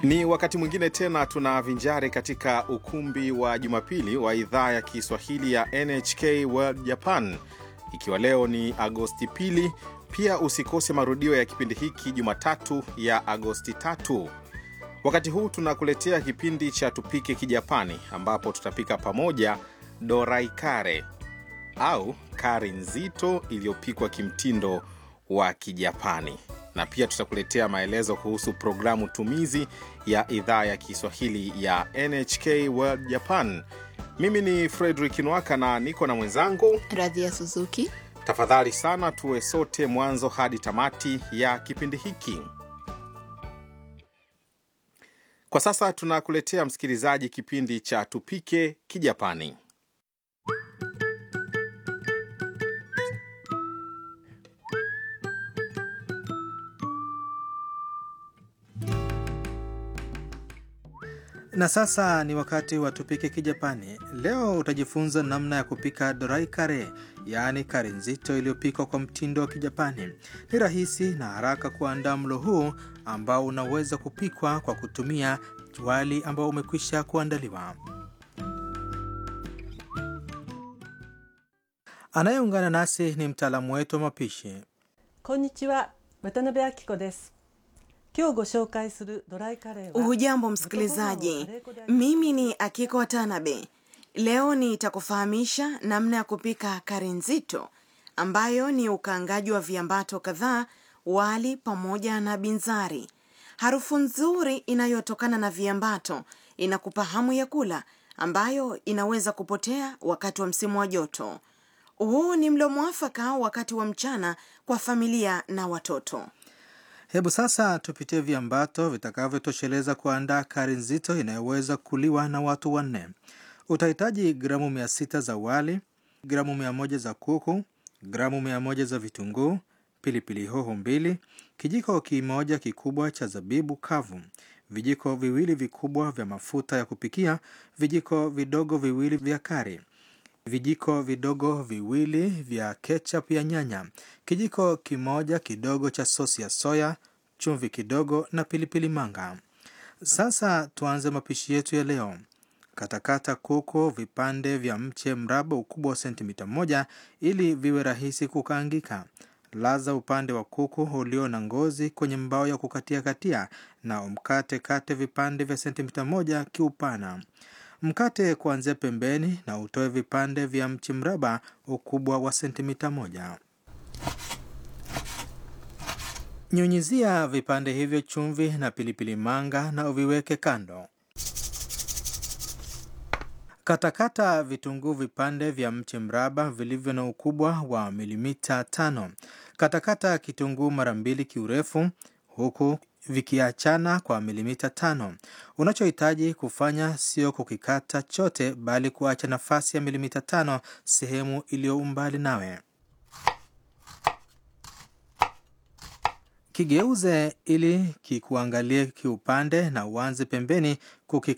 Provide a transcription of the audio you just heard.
Ni wakati mwingine tena tunavinjari katika ukumbi wa Jumapili wa idhaa ya Kiswahili ya NHK World Japan, ikiwa leo ni Agosti pili. Pia usikose marudio ya kipindi hiki Jumatatu ya Agosti tatu. Wakati huu tunakuletea kipindi cha Tupike Kijapani, ambapo tutapika pamoja dorai kare au kari nzito iliyopikwa kimtindo wa Kijapani, na pia tutakuletea maelezo kuhusu programu tumizi ya idhaa ya Kiswahili ya NHK World Japan. Mimi ni Frederick Nwaka na niko na mwenzangu Radhia Suzuki. Tafadhali sana tuwe sote mwanzo hadi tamati ya kipindi hiki. Kwa sasa tunakuletea msikilizaji, kipindi cha Tupike Kijapani. Na sasa ni wakati wa tupike Kijapani. Leo utajifunza namna ya kupika dorai kare, yaani kare nzito iliyopikwa kwa mtindo wa Kijapani. Ni rahisi na haraka kuandaa mlo huu ambao unaweza kupikwa kwa kutumia wali ambao umekwisha kuandaliwa. Anayeungana nasi ni mtaalamu wetu wa mapishi. こんにちは渡辺明子です今日ご紹介するドライカレーは Hujambo msikilizaji, mimi ni Akiko Watanabe. Leo nitakufahamisha namna ya kupika kari nzito ambayo ni ukaangaji wa viambato kadhaa, wali pamoja na binzari. Harufu nzuri inayotokana na viambato inakupa hamu ya kula, ambayo inaweza kupotea wakati wa msimu wa joto. Huu ni mlo mwafaka wakati wa mchana kwa familia na watoto. Hebu sasa tupitie viambato vitakavyotosheleza kuandaa kari nzito inayoweza kuliwa na watu wanne. Utahitaji gramu mia sita za wali, gramu mia moja za kuku, gramu mia moja za vitunguu, pilipili hoho mbili, kijiko kimoja kikubwa cha zabibu kavu, vijiko viwili vikubwa vya mafuta ya kupikia, vijiko vidogo viwili vya kari, vijiko vidogo viwili vya ketchup ya nyanya, kijiko kimoja kidogo cha sosi ya soya, chumvi kidogo na pilipili manga. Sasa tuanze mapishi yetu ya leo. Katakata kuku vipande vya mche mraba ukubwa wa sentimita moja ili viwe rahisi kukaangika. Laza upande wa kuku ulio na ngozi kwenye mbao ya kukatia katia na umkate kate vipande vya sentimita moja kiupana. Mkate kuanzia pembeni na utoe vipande vya mchi mraba ukubwa wa sentimita moja. Nyunyizia vipande hivyo chumvi na pilipili manga na uviweke kando. Katakata vitunguu vipande vya mche mraba vilivyo na ukubwa wa milimita tano. Katakata kitunguu mara mbili kiurefu huku vikiachana kwa milimita tano. Unachohitaji kufanya sio kukikata chote, bali kuacha nafasi ya milimita tano sehemu iliyo umbali nawe. Kigeuze ili kikuangalie kiupande na uanze pembeni kukikata